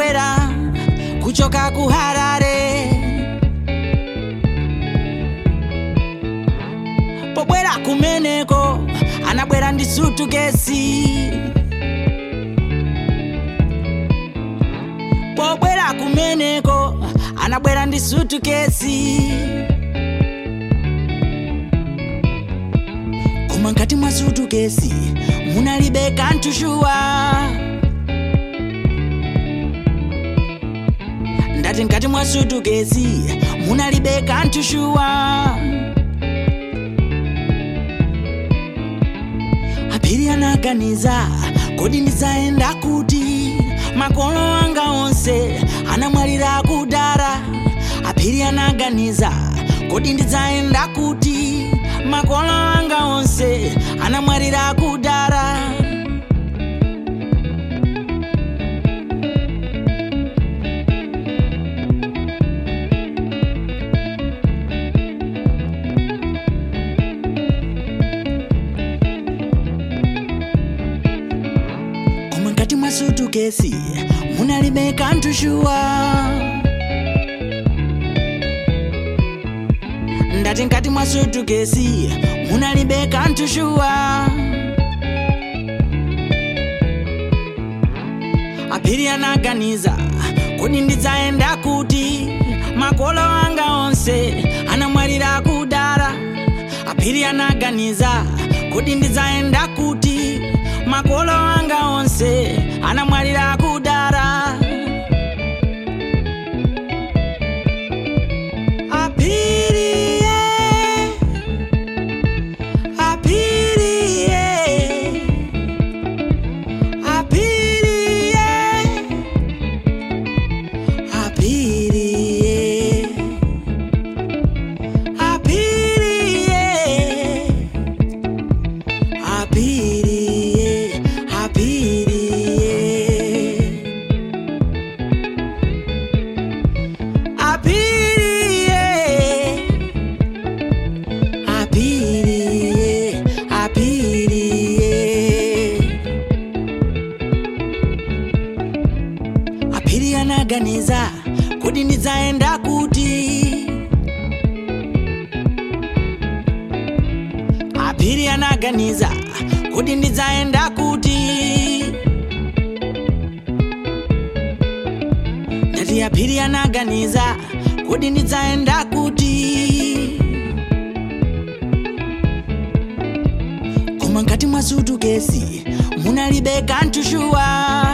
anabwera kuchoka ku harare pobwera kumeneko anabwera ndi sutukesi pobwera kumeneko anabwera ndi sutukesi koma nkati mwa sutukesi munalibe kanthu shuwa ndati nkati mwa sutukesi munalibe kanthu shuwa aphiri anaganiza kodi ndizayenda kuti makolo anga onse anamwalira kudara aphiri anaganiza kodi ndizayenda kuti makolo anga onse anamwalira kudara koma nkati mwa sutukesi munalibe kanthu shuwa ndati nkati mwa sutukesi munalibe kanthu shuwa aphiri anaganiza kodi ndidzayenda kuti makolo anga onse anamwalira kudara aphiri anaganiza kodi ndidzayenda kuti makolo anga onse anamwalira kudara aphiriye aphiriye aphiriye aphiriye aphiriye aphiriye aphiriye aphiriye aphiriye aphiriye aphiri anaganiza kuti ndidzaenda kuti aphiri anaganiza kuti ndidzaenda kuti ndati aphiri anaganiza kuti ndidzaenda kuti koma nkati mwa sutukesi munalibe kanthu shuwa